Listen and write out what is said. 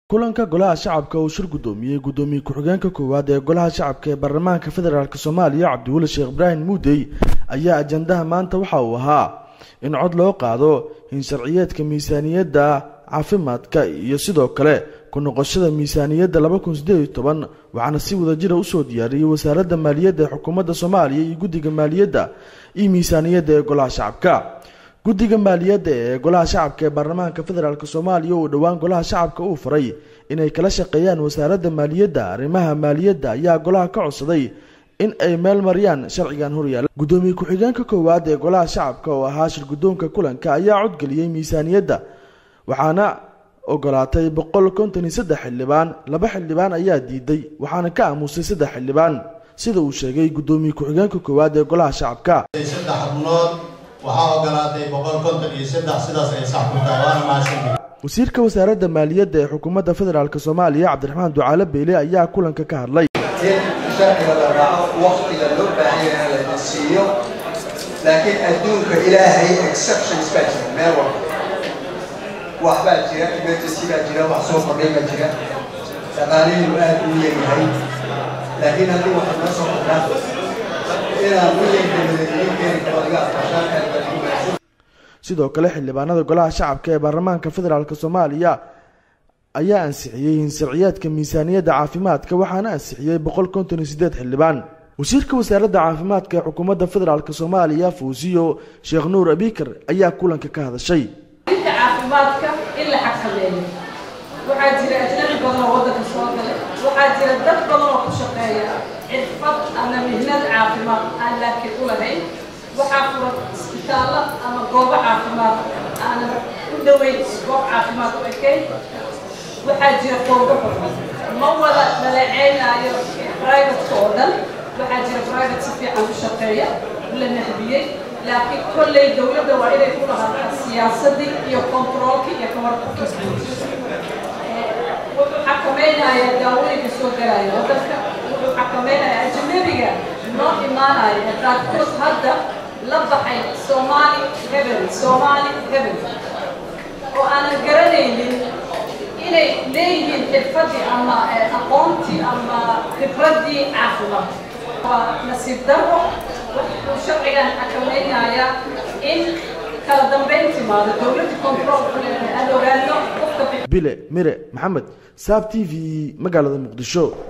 kulanka golaha shacabka uu shir guddoomiyey guddoomiye ku-xigeenka koowaad ee golaha shacabka ee baarlamaanka federaalk soomaaliya cabdiweli sheekh ibraahim muudey ayaa ajandaha maanta waxa uu ahaa in cod loo qaado in sharciyeedka miisaaniyadda caafimaadka iyo sidoo kale ku noqoshada miisaaniyadda laba kun sideed iyo toban waxaana si wadajira usoo diyaariyey wasaaradda maaliyadda ee xukuumadda soomaaliya iyo guddiga maaliyadda iyo miisaaniyadda ee golaha shacabka guddiga maaliyadda ee golaha shacabka ee baarlamaanka federaalk soomaaliya uu dhowaan golaha shacabka uu faray inay kala shaqeeyaan wasaaradda maaliyadda arrimaha maaliyadda ayaa golaha ka codsaday in ay meel mariyaan sharcigan horyaala guddoomiye ku-xigeenka koowaad ee golaha shacabka oo ahaa shir guddoonka kulanka ayaa codgeliyey miisaaniyadda waxaana ogolaatay boqol konton iyo saddex xildhibaan laba xildhibaan ayaa diiday waxaana ka aamusay saddex xildhibaan sida uu sheegay guddoomiye ku-xigeenka koowaad ee golaha shacabka saddex xubnood waxaa ogolaatay boqol konton iyo saddex sidaas ay sax ku tahay waana mahadsantihi wasiirka wasaaradda maaliyadda ee xukuumadda federaalk soomaaliya cabdiraxmaan ducaale beyle ayaa kulanka ka hadlay in sharciga la raaco waktiga loo baahan yahay lana siiyo laakiin adduunka ilaahay exceptions baa jira meel walba wax baa jira emergency baa jira wax soo kordhay baa jira dhaqaalihiinu aad u leeyahay laakiin haddii waxay noo soo kordhaan inaan wiyanka madaniyin keeni karo laga aqbashaan aad baa ugu wanaagsan sidoo kale xildhibaanada golaha shacabka ee baarlamaanka federaalk soomaaliya ayaa ansixiyey hinsharciyaadka miisaaniyadda caafimaadka waxaana ansixiyey boqol konton iyo sideed xildhibaan wasiirka wasaaradda caafimaadka ee xukuumadda federaalk soomaaliya fuusiyo sheekh nuur abikar ayaa kulanka ka hadashay inta caafimaadka in la xakameeyo waxaa jira ajnabi badan oo waddanka soo gala waxaa jira dad badan oo ku shaqeeya xirfad ama mihnad caafimaad aan laakiin u lahayn waxaa furan isbitaallo ama goobo caafimaad aanan u dhoweyn goob caafimaad u ekayn waxaa jira koobo xurman ma wada dhaleeceynaayo privateka oo dhan waxaa jira private si fiican u shaqeeya la nahbiyey laakiin kolley dowladda waa inay ku lahaataa siyaasadii iyo controolkii iyo kamarka wuxuu xakamaynayaa daawooyinka soo galaya waddanka wuxuu xakamaynayaa ajnabiga noo imaanaya qaarkood hadda la baxay somali hebel somali hebel oo aanan garanaynin inay leeyihiin xirfadii ama aqoontii ama khibraddii caafimaad waa nasiib darro wuxuu sharcigan xakamaynayaa in kala dambayn timaado dowladda control ku leedahay aan ogaano qofka bile mire maxamed saab t v magaalada muqdisho